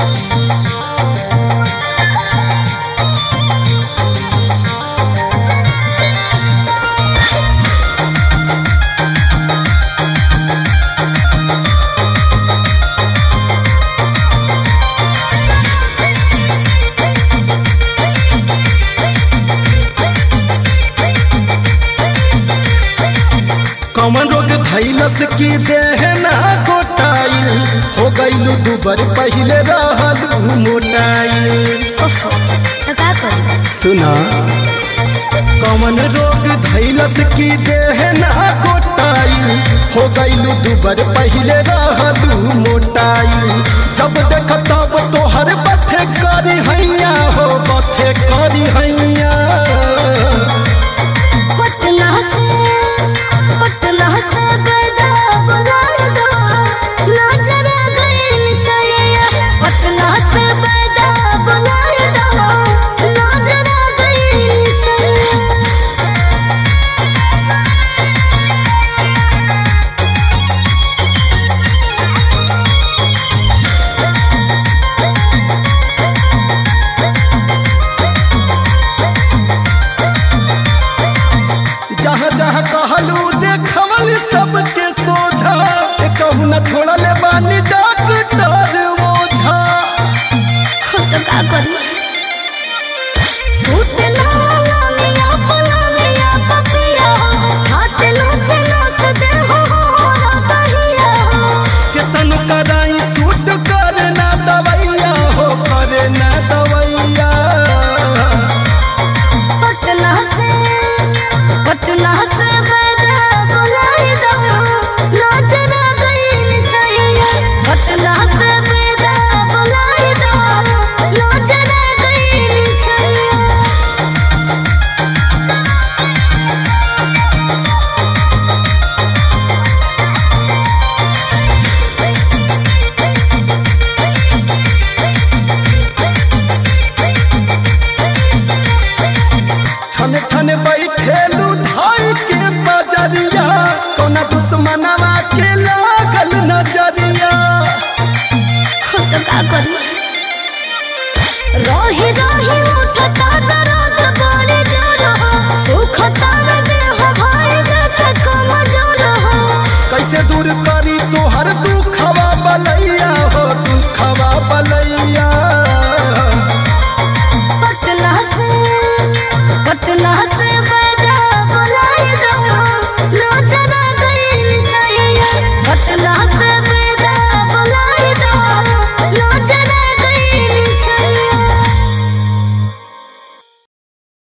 कमन रोग धैलस की देह ना गोटाइल हो गईलू दुबर पहिले रहलू मोटाइल ओफो तो का करी सुना कमन रोग धैलस की देह ना गोटाइल हो गईलू दुबर पहिले रहलू मोटाइल जब देख तब तोहर बथे करी हैया हो बथे करी हैया पटना से पटना से गदा बुलार दो नजर गई निसैया पटना से गदा बुलार दो नजर गई निसैया जहाँ जहाँ कहलू देखवल सबके सोझा ए कहू न छोड़ल बानी डॉक्टर ओझा हम तो का करी फूट ना लामिया पलामिया पपिया हाथ नो से नो से दे हो हो दहिया केतन कराई सूट करे ना दवैया हो करे ना दवैया पटना से पटना से बड़ा बुलाए दो नजर गई निसैया पटना से बड़ा बुलाए दो नजर गई निसैया छने छने बैठेलू धाई के बजरिया कौना दुश्मनवा के लागल नजरिया हम तो का करी रोही रोही उठता दर्द बड़े जोर हो सुखता न देह भाई जत कम जोर हो कैसे दूर